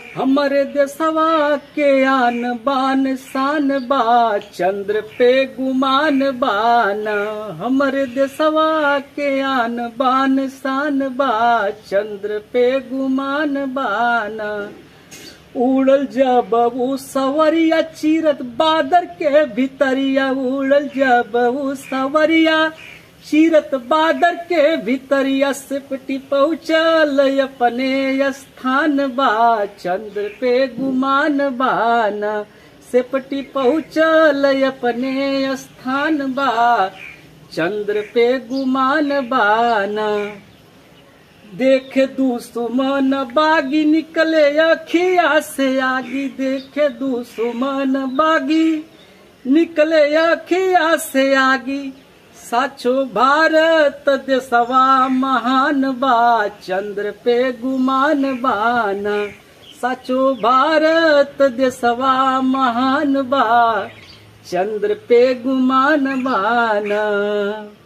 हमरे देशवा के आन बान शान बा चंद्र पे गुमान बाना हमरे देशवा के आन बान शान बा चंद्र पे गुमान बाना उड़ल जब उ सवरिया चीरत बादर के भीतरिया उड़ल जब उ सवरिया चीरत बादर के भीतरिया सिपटी पहुँचल अपने स्थान बा चंद्र पे गुमान बाना सिपटी पहुँचल अपने स्थान बा चंद्र पे गुमान बाना देखे दुश्मन बागी निकले अखिया से आगी देखे दुश्मन बागी निकले अखिया से आगी साचो भारत देशवा महान बा चंद्र पे गुमान बाना साचो भारत देशवा महान बा चंद्र पे गुमान बाना